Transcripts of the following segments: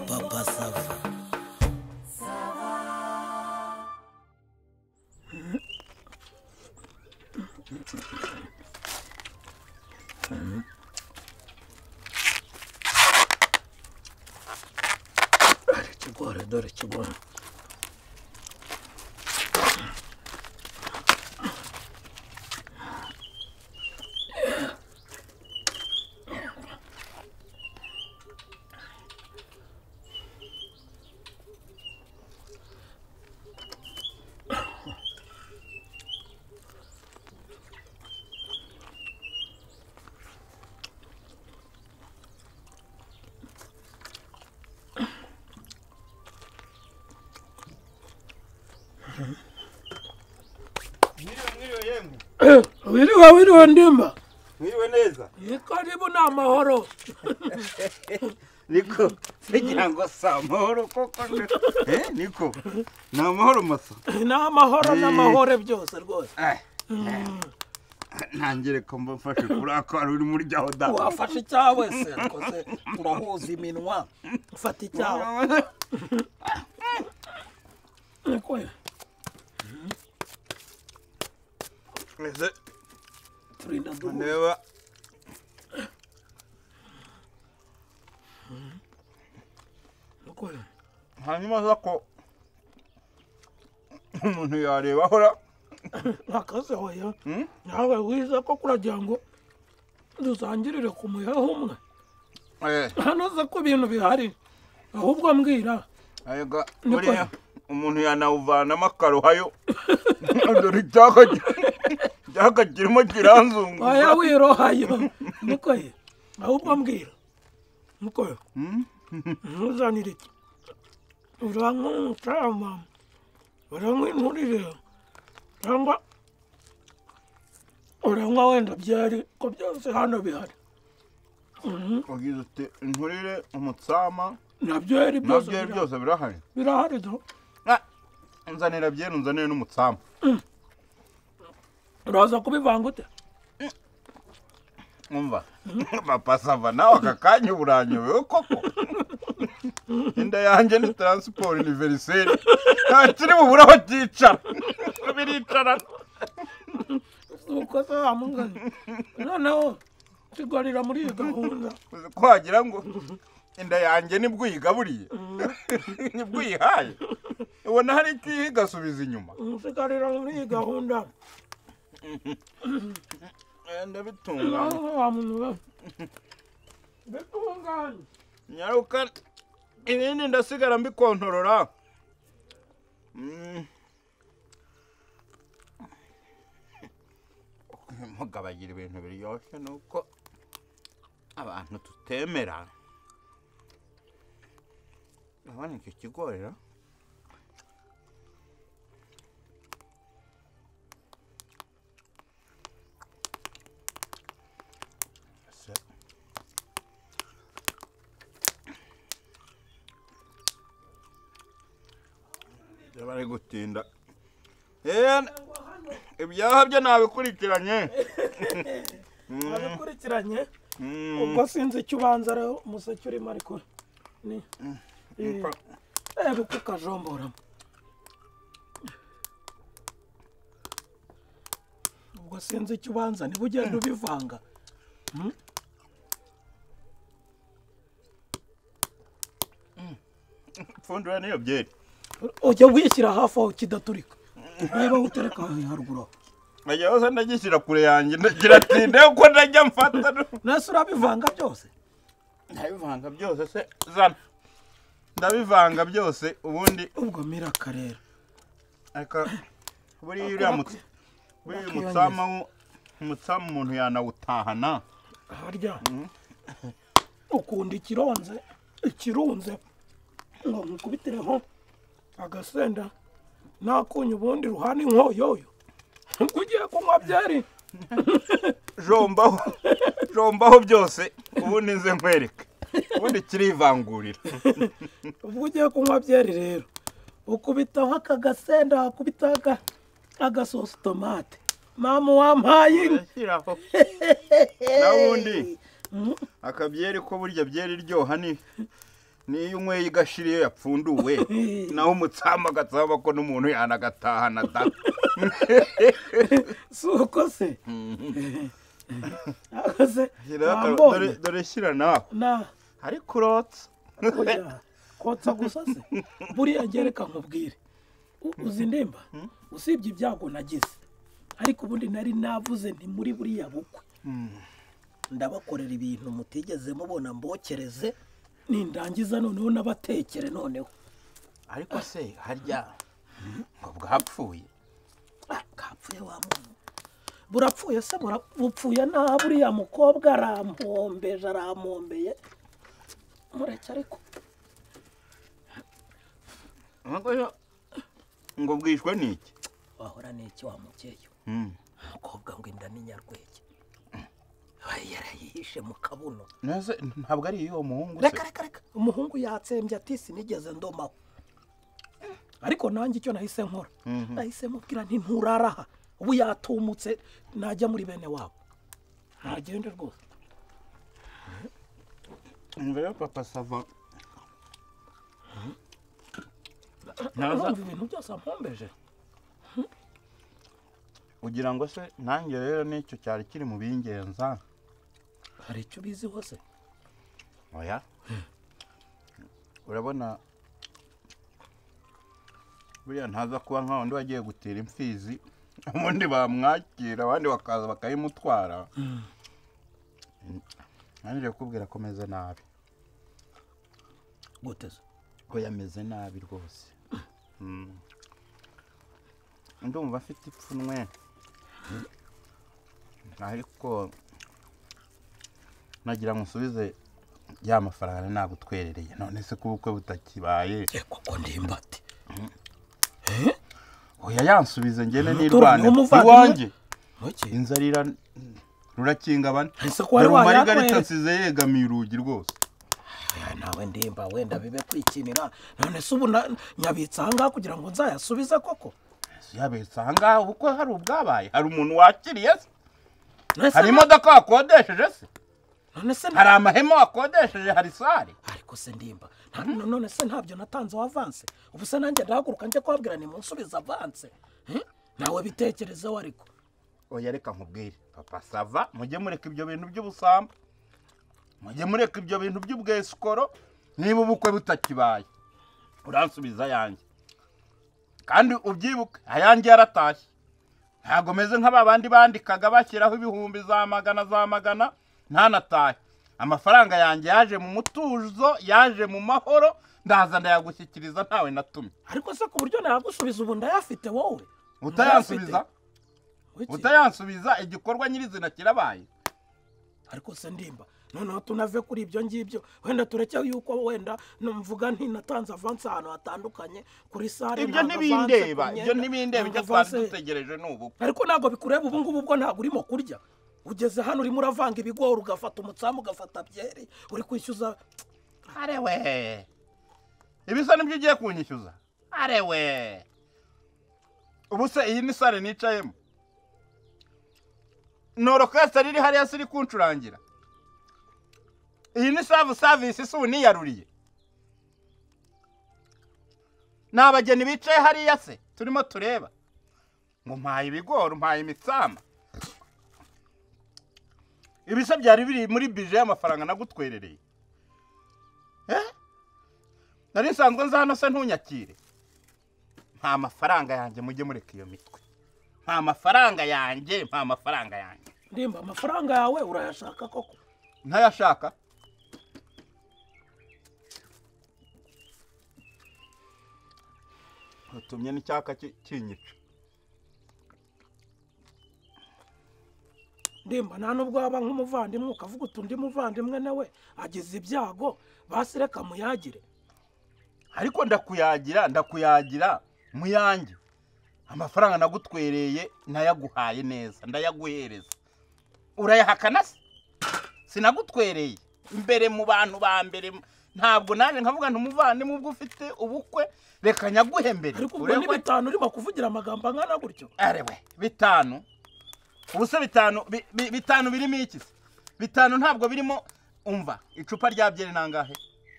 papa sava hari ikigori dore ikigori wiriwe wiriwe ndimba mwiriwe neza iyi karibu ni amahoro niko ngira ngo si amahoro koko eh niko ni amahoro masa ni amahoro n'amahore byose rwose Eh, eh. ntangire ko mba mfashe kuri akari uri muri jaho da wafashe icyawe se rwose turahuza iminwa mfata icyawe Nikuye. ese turinda duhu ndeba Nikuye. hanyuma za ko umuntu yareba ahora akazi hoya Hmm? nawe wize ko kuragira ngo dusangirire ku muheha umwe eh hanoze ko ibintu bihari ahubwo mbwira Ayega, Niko. buriya umuntu yanawuvanamo akaruhayo dore icyaka icyaka kirimo kiranzunguza oya wirohayo niko ye ahubwo mbwira niko ye Hmm? ntuzanire iki urangwa n'umucama urangwa inturire cyangwa urangwa wenda byari ko byose hano bihari Mhm, ugize uti inturire umutsama nabyo yari byose nabyo ari birahari. byose birahari birahari do Ah, nzanira byera unzanire n'umutsama uraza kubivanga ute umva papa sava nawe aka kanya uburanyobewe koko inda yanjye ni taransiporo iniveriseri nta kiri bubure aho cyicara biricara uko se wamugana noneho kigarira muri iyi gahunda uzi ko wagira ngo inda yanjye nibwo uyigaburiye nibwo uyihaye ubona hari icyo uyiha igasubiza inyuma usigarira muri iyi gahunda Eh, nawe ndabitunganya nka wa muntu we bitunganye nyaruka ibindi ndasigara mbikontorora Mm. mugabagira ibintu biryoshye ni uko abantu tutemera urabona icyo kigori ra? Ese- Iyo bari gutinda Eh, ibyaha byo nabikurikiranye abikurikiranye Mm, ubwo sinzi icyo ubanza ariho umuseke urimo ariko ni niko. ebe uko ukajomboramo ubwo sinzi icyo ubanza niba ugenda ubivanga pfundura niyo byeri ujya wishyira hafi aho kidaturika niba utereka haruguru aho najya hose ndagishyira kure yanjye ndagira ati ndeko ndajya mfata nese urabivanga byose ndabivanga byose se zana ndabivanga byose ubundi ubwo mira karera ariko buriya uriya mutsi buriya umutsama wo- umutsama umuntu yanawutahana harya ukunda ikironze ikirunze ngo nkukubitireho agasenda nakunye ubundi ruhana inkoyoyo ubwo ugiye kunywa byeri jombaho jombaho byose ubundi nze nkwereke ubundi kirivangurira ubwo ugiye kunywa byeri rero ukubitaho aka gasenda wakubitaho aga- agasosi tomate mama wampaye inka Urashyiraho. na wundi akabyeri ko burya byeri ryoha ni niyo unyweye igashira iyo yapfunduwe naho umutsama agatsama ko n'umuntu yanagatahana da si uko se Ako se Shyira aka- wambonye dore- dore shyira nawe na ariko urotse oya, kotsa gusa se buriya gereka nkubwire U- uzi ndemba usibye ibyago nagize ariko ubundi nari navuze nti muri buriya bukwe ndabakorera ibintu mutigeze mubona mbokereze nindangiza noneho nabatekere noneho ariko se harya ngo bwapfuye Ah, kapfuye wa muntu burapfuye se bura- bupfuye nabi buriya mukobwa arampombeje arampombeye mureke ariko Ariko yo, ngo bwishwe n'iki wahora n'iki wa mubyeyi we? Mm. umukobwa ngo inda ni nyarwege Aba yarayihishe mu kabuno Nase ntabwo ari iyo muhungu se reka reka reka umuhungu yatsembye ati sinigeze ndomaho ariko nanjye icyo nahise nkora nahise mubwira nti nturaraha ubu yatumutse najya muri bene wabo ntagende rwose Umva rero papa sava urumva Naza ibintu byose ampombeje ugira ngo se nanjye rero nicyo cyari kiri mu bingenza hari icyo ubizi hose oya urabona buriya ntaza kuba nka wundi wagiye gutera imfizi ubundi bamwakira abandi bakaza bakayimutwara nanjye kukubwira ko ameze nabi guteze ko yameze nabi rwose Mm. ndumva afite ipfunwe ariko nagira ngo usubize ya mafaranga nagutwerereye none se ko ubukwe butakibaye reka ko ndimba ati oya yansubize ngene Turabona n'irwane umuvandimwe. iwanjye ntuki inzarira rurakinga bane ese ko wari dore umarigarita wayanyweye nsize yegamiye urugi rwose Oya, nawe ndimba wenda bibe kwikinira none se ubu na- nyabitse ahangaha kugira ngo nzayasubize koko yabetse ahangaha ubukwe hari ubwabaye hari umuntu wakiriye se None se hari na- imodoka wakodesheje se none se na- hari amahema wakodesheje hari sare ariko se ndimba nta- none se ntabyo natanze avanse ubu se nanjye ndahaguruka njye kubabwira ni munsubize avanse Eh? nawe bitekerezeho ariko oya reka nkubwire papa sava mujye mureka ibyo bintu by'ubusambo mujye mureka ibyo bintu by'ubwesikoro niba ubukwe butakibaye uransubiza ayanjye kandi ubyibuke ayanjye yaratashye ntabwo meze nk'aba bandi bandikaga bashyiraho ibihumbi za magana za magana ntanatahe amafaranga yanjye yaje mu mutuzo yaje mu mahoro ndaza ndayagushyikiriza ntawe natumye ariko se ku buryo nayagusubiza ubu ndayafite wowe utayansubiza Wiki, utayansubiza igikorwa nyirizina kirabaye ariko se ndimba noneho tunave kuri ibyo ngibyo wenda tureke yuko wenda numvuga nti natanze avanse ahantu hatandukanye kuri sare ibyo nanga avanse ntibindeba ku myenda, ibyo ntibindeba nanga ibyo twari avanse- dutegereje ni ubu ariko ntabwo bikureba ubu ngubu ubwo ntabwo urimo kurya ugeze hano urimo uravanga ibigori ugafata umutsamu ugafata byeri uri kwishyuza arewe ibisa nibyo ugiye kunyishyuza arewe ubu se iyi ni sare nicayemo ni orokesitara iri hariya se iri kuncurangira iyi ni savu savisi si uniyaruriye ni abageni bicaye hariya se turimo tureba ngo mpaye ibigori mpaye imitsama ibisa byari biri muri bije y'amafaranga nagutwerereye Eh? nari nsanzwe nza hano se ntunyakire nta mafaranga yanjye mujye mureka iyo mitwe nta mafaranga yanjye nta mafaranga yanjye ndimba amafaranga yawe urayashaka koko ntayashaka utumye n'icyaka ki- kinyica ndimba nta nubwo waba nk'umuvandimwe ukavuga uti undi muvandimwe nawe agize ibyago basi reka muyagire ariko ndakuyagira ndakuyagira muyange amafaranga nagutwereye nayaguhaye neza ndayaguhereza urayahakana se sinagutwereye imbere mu bantu ba mbere ntabwo naje nkavuga nti umuvandimwe ubwo ufite ubukwe reka nyaguhe mbere ariko ubwo ni Uregwa- bitanu urimo kuvugira amagambo angana gutyo arewe bitanu ubu se bitanu bi- bi- bitanu birimo iki se bitanu ntabwo birimo umva icupa rya byeri ni angahe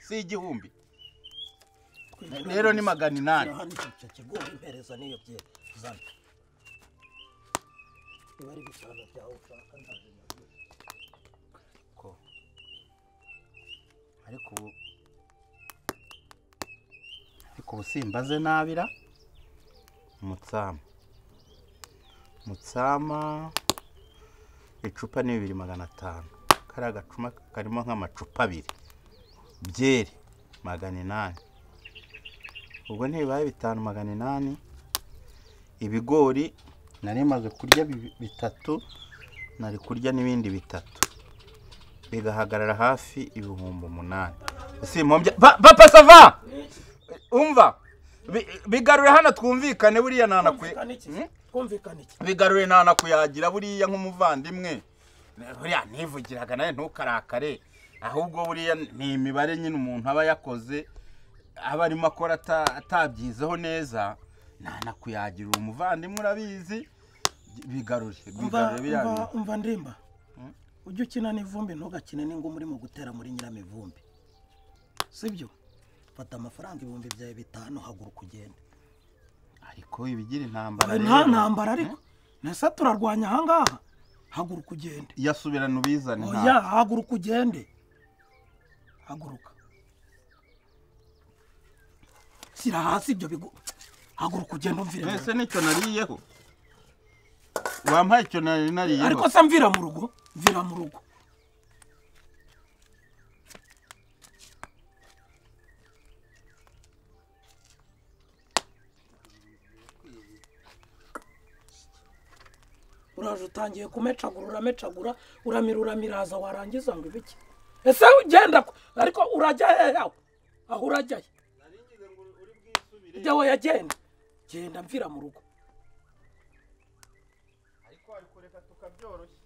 si igihumbi rero ni magana inani hano icyo kiguha impereza n'iyo byera zana niba ari bitanu byawe ushaka ntabwo naguha. ko ariko ubu ariko ubu simbaze nabira umutsama umutsama icupa ni bibiri magana atanu kariya gacuma karimo nk'amacupa abiri byeri magana inani ubwo ntibibaye bitanu magana inani ibigori nari maze kurya bi- bitatu nari kurya n'ibindi bitatu bigahagarara hafi ibihumbi umunani simpombya papa sava umva Bi- bigarure hano twumvikane buriya ntanakwe Kumvikana iki? Hmm? kumvikana iki bigarure ntanakuyagira buriya nk'umuvandimwe buriya nivugiraga nawe ntukarakare ahubwo buriya ni imibare nyine umuntu aba yakoze aba arimo akora ata- atabyizeho neza ntanakuyagira uwo muvandimwe urabizi bigarure umva bigarure biriya bintu. umva- umva ndimba Hmm? ujye ukina n'ivumbi ntugakine n'inguma urimo gutera muri nyiramivumbi sibyo fata amafaranga ibihumbi byawe bitanu haguruka ugende ariko ibigira nta intambara rero. ntambara ariko nese turarwanya ahangaha haguruka ugende yasubirana ubizane oya haguruka ugende haguruka shyira hasi ibyo bigo haguruka ugende umvire mu mbese rugo nicyo nariyeho wampaye icyo nari nariyeho ariko se mvira mu rugo mvira mu rugo uraje utangiye kumecagura uramecagura uramira uramiraza warangiza ngo ibiki ese ugenda ko- ariko urajya hehe aho aho urajya he ujya we yagenda genda mvira mu rugo ariko reka tukabyoroshya